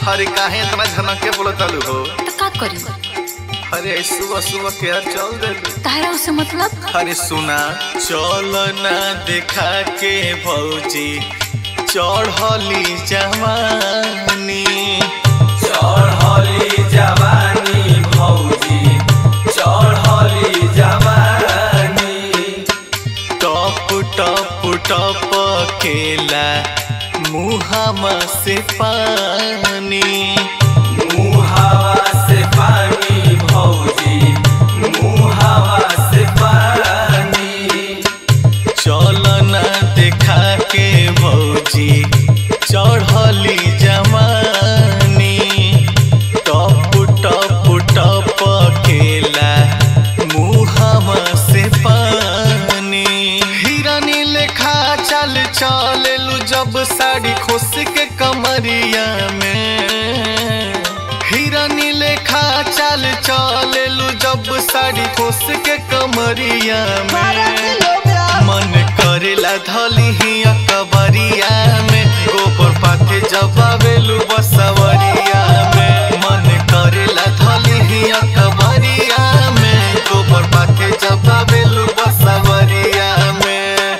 अरे काहे इतना झनक के बोलतालू हो तो का करी अरे सुबह सुबह के यार चल दे तारा उसे मतलब अरे सुना चल ना देखा के भौजी चढ़ली जवानी चढ़ली जवानी भौजी चढ़ली जवानी टप टप टप केला मुहामा से पानी मुहावा से पानी भौजी मुहावा से पानी चल ना देखा के भौजी चढ़ली जवानी टप टप टप केला मुहामा से पानी हिरानी लेखा चल चललू जब साड़ी खोस के कमरिया में हिरानी लेखा चल चललू जब साड़ी खोस के कमरिया में मन करेला धली ही अकबरिया में गोबर पाथे जबावेलू बसवरिया में मन करेला धली ही अकबरिया में गोबर पाथे जबावेलू बसवरिया में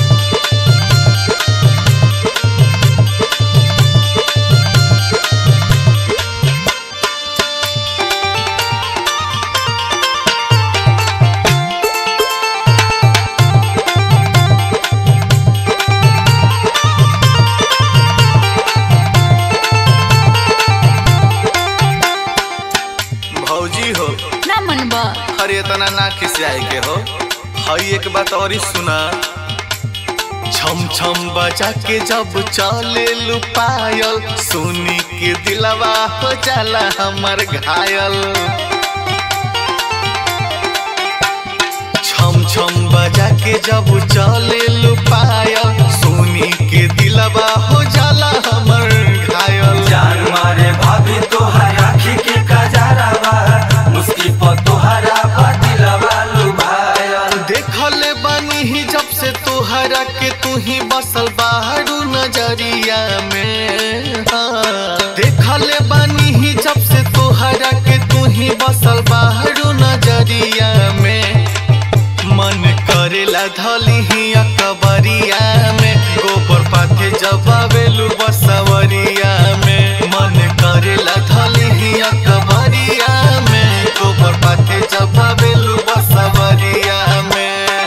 भौजी हो ना मनबा अरे इतना ना खिसियाए के हो हई एक बात और ही सुना छम छम बजा के जब चले लुपायल सुनी के दिलवा हो जाला हमर घायल छम छम बजा के जब चले लुपायल सुनी के दिलवा हो जाला हमर घायल जान मारे भाभी तोहर आँखी के कजरावा मुस्की पर तोहरा बदिलवा लुभायल देखले बानी ही जब से तोहरा के तू ही बसल बाहरू नजरिया में हाँ। देखले बानी ही जब से तोहरा के तू ही बसल बाहरू नजरिया में मन करेला धली ही अकबरिया में गोबर पाथे जबावेलू बसवरिया में मन करेला धली ही अकबरिया में गोबर पाथे जबावेलू बसवरिया में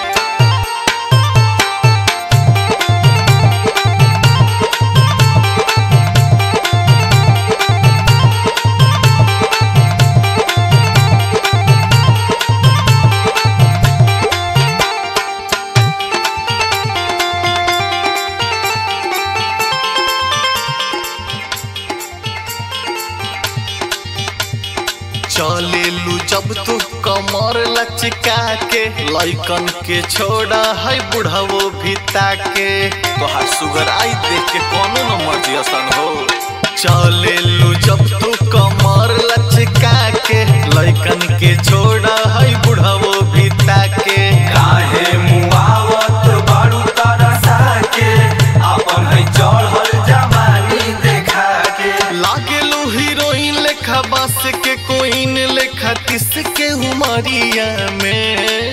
चलेलू जब तू कमर लचका के लइकन के छोड़ा है बुढ़ावो भिता के तोहार सुगर आई देख के कोनो न मर्जी असन हो चलेलू जब तू कमर लचका के लइकन के छोड़ा है बुढ़ावो भिता के काहे मुआवत बारू तरसा के अपन है चढ़ल जवानी देखा के लागेलू हीरोइन लेखा बास के कोइन लेखा किस के उमरिया में